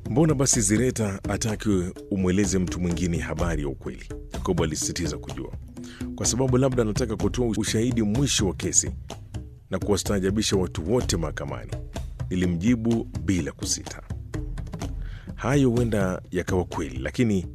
Mbona basi Zireta ataki umweleze mtu mwingine habari ya ukweli? Yakobo alisisitiza kujua, kwa sababu labda anataka kutoa ushahidi mwisho wa kesi na kuwastaajabisha watu wote mahakamani. Nilimjibu bila kusita. Hayo huenda yakawa kweli, lakini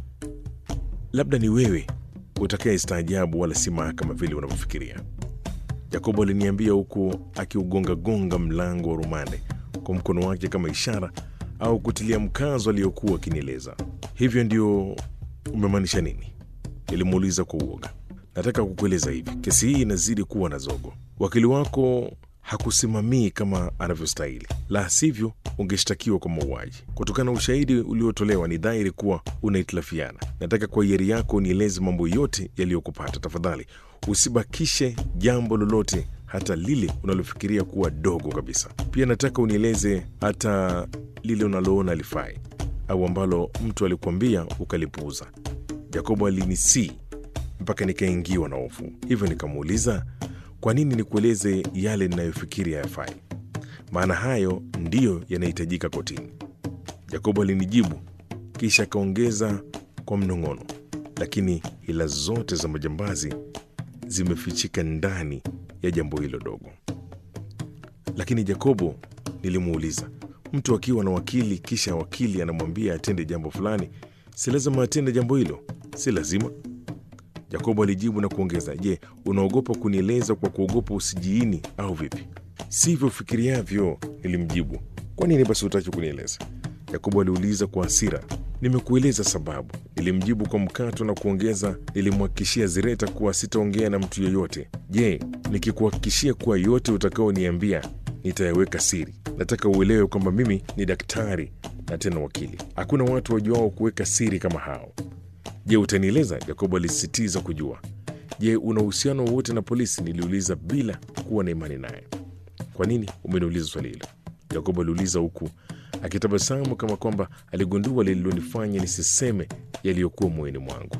labda ni wewe utakayestaajabu, wala si mahakama vile unavyofikiria. Yakobo aliniambia huku akiugongagonga mlango wa rumande kwa mkono wake kama ishara au kutilia mkazo aliyokuwa akinieleza. Hivyo ndio umemaanisha nini? Nilimuuliza kwa uoga. Nataka kukueleza hivi, kesi hii inazidi kuwa na zogo. Wakili wako hakusimamii kama anavyostahili, la sivyo ungeshtakiwa kwa mauaji. Kutokana na ushahidi uliotolewa, ni dhahiri kuwa unahitilafiana. Nataka kwa hiari yako nieleze mambo yote yaliyokupata. Tafadhali usibakishe jambo lolote, hata lile unalofikiria kuwa dogo kabisa. Pia nataka unieleze hata lile unaloona alifai au ambalo mtu alikuambia ukalipuuza. Yakobo alinisii mpaka nikaingiwa na hofu, hivyo nikamuuliza kwa nini nikueleze yale ninayofikiri hayafai, maana hayo ndiyo yanahitajika kotini. Yakobo alinijibu kisha akaongeza kwa mnong'ono, lakini hila zote za majambazi zimefichika ndani ya jambo hilo dogo. Lakini Yakobo, nilimuuliza, mtu akiwa na wakili kisha wakili anamwambia atende jambo fulani, si lazima atende jambo hilo? Si lazima. Yakobo alijibu na kuongeza, je, unaogopa kunieleza kwa kuogopa usijiini au vipi? Sivyo fikiriavyo, nilimjibu. Kwa nini basi hutaki kunieleza? Yakobo aliuliza kwa hasira. Nimekueleza sababu, nilimjibu kwa mkato na kuongeza, nilimhakikishia Zireta kuwa sitaongea na mtu yeyote. Je, nikikuhakikishia kuwa yote utakaoniambia nitayaweka siri? Nataka uelewe kwamba mimi ni daktari na tena wakili. Hakuna watu wajuao kuweka siri kama hao. Je, utanieleza? Yakobo alisisitiza kujua. Je, una uhusiano wowote na polisi? Niliuliza bila kuwa na imani naye. Kwa nini umeniuliza swali hilo? Yakobo aliuliza huku akitabasamu kama kwamba aligundua lililonifanya nisiseme yaliyokuwa moyoni mwangu.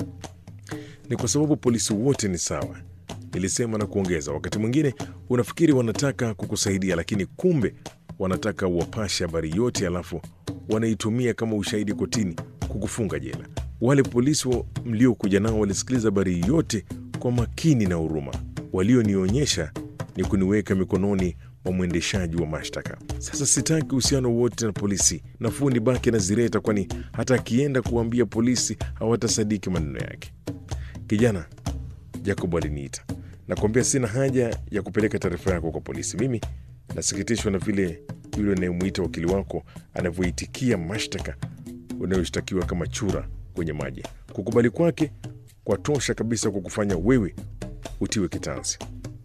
Ni kwa sababu polisi wote ni sawa, nilisema na kuongeza, wakati mwingine unafikiri wanataka kukusaidia, lakini kumbe wanataka uwapashe habari yote, alafu wanaitumia kama ushahidi kotini kukufunga jela. Wale polisi wa- mliokuja nao walisikiliza habari yote kwa makini na huruma. Walionionyesha ni kuniweka mikononi mwa mwendeshaji wa mashtaka. Sasa sitaki uhusiano wote na polisi, nafuu nibaki na Zireta, kwani hata akienda kuambia polisi hawatasadiki maneno yake. Kijana, Jacob aliniita. Nakwambia sina haja ya kupeleka taarifa yako kwa polisi. Mimi nasikitishwa na vile yule anayemwita wakili wako anavyoitikia mashtaka unayoshtakiwa kama chura kwenye maji. Kukubali kwake kwa tosha kabisa kukufanya wewe utiwe kitanzi.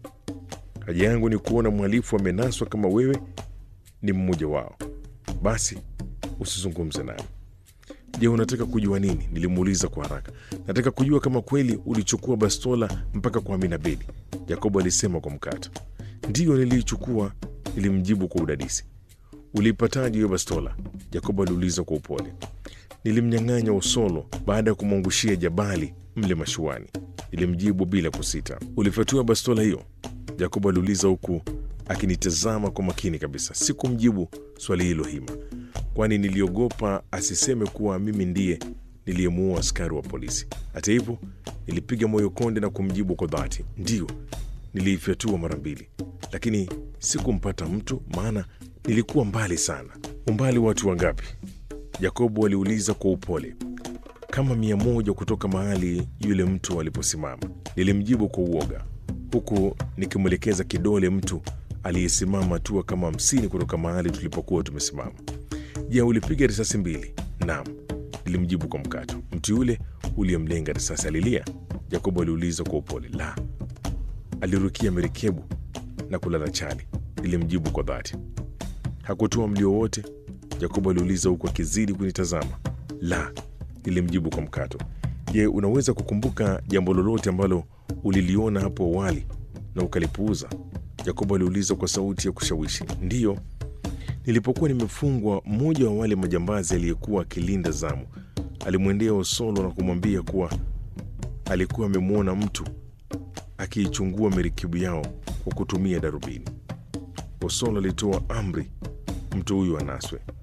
Haja yangu ni kuona mhalifu amenaswa kama wewe ni mmoja wao. Basi usizungumze nami. Je, unataka kujua nini? Nilimuuliza kwa haraka. Nataka kujua kama kweli ulichukua bastola mpaka kwa Amina Bedi, Yakobo alisema kwa mkato. Ndiyo, niliichukua, nilimjibu kwa udadisi. Uliipataje hiyo bastola? Yakobo aliuliza kwa upole. Nilimnyang'anya Usolo baada ya kumwangushia Jabali mle mashuani, nilimjibu bila kusita. Ulifyatua bastola hiyo? Yakobo aliuliza huku akinitazama kwa makini kabisa. Sikumjibu swali hilo hima, kwani niliogopa asiseme kuwa mimi ndiye niliyemuua askari wa polisi. Hata hivyo, nilipiga moyo konde na kumjibu kwa dhati, ndiyo, niliifyatua mara mbili, lakini sikumpata mtu, maana nilikuwa mbali sana. Umbali watu wangapi? Yakobo aliuliza kwa upole. Kama mia moja kutoka mahali yule mtu aliposimama, nilimjibu kwa uoga, huku nikimwelekeza kidole mtu aliyesimama hatua kama hamsini kutoka mahali tulipokuwa tumesimama. Je, ulipiga risasi mbili? Naam, nilimjibu kwa mkato. Mtu yule uliyemlenga risasi alilia? Yakobo aliuliza kwa upole. La, alirukia merikebu na kulala chali, nilimjibu kwa dhati. Hakutoa mlio wote? Yakobo aliuliza huku akizidi kunitazama. La, nilimjibu kwa mkato. Je, unaweza kukumbuka jambo lolote ambalo uliliona hapo awali na ukalipuuza? Yakobo aliuliza kwa sauti ya kushawishi. Ndiyo, nilipokuwa nimefungwa, mmoja wa wale majambazi aliyekuwa akilinda zamu alimwendea Osolo na kumwambia kuwa alikuwa amemwona mtu akiichungua merikebu yao kwa kutumia darubini. Osolo alitoa amri mtu huyu anaswe.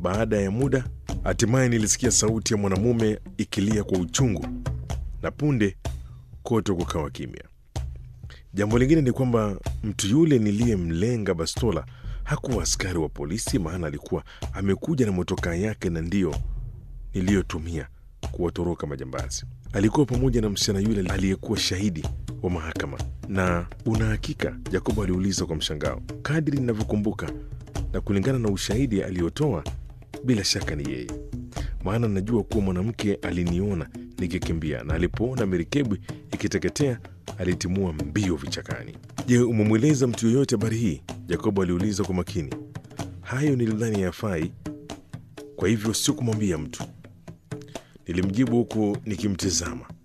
Baada ya muda, hatimaye nilisikia sauti ya mwanamume ikilia kwa uchungu, na punde kote kukawa kimya. Jambo lingine ni kwamba mtu yule niliyemlenga bastola hakuwa askari wa polisi, maana alikuwa amekuja na motokaa yake na ndiyo niliyotumia kuwatoroka majambazi. Alikuwa pamoja na msichana yule aliyekuwa shahidi wa mahakama. Na una hakika? Jacobo aliuliza kwa mshangao. Kadri ninavyokumbuka na kulingana na ushahidi aliyotoa, bila shaka ni yeye, maana najua kuwa mwanamke aliniona nikikimbia na alipoona merikebu ikiteketea alitimua mbio vichakani. Je, umemweleza mtu yoyote habari hii? Jacobo aliuliza kwa makini. Hayo nilidhani yafai, kwa hivyo sikumwambia mtu, nilimjibu huku nikimtizama.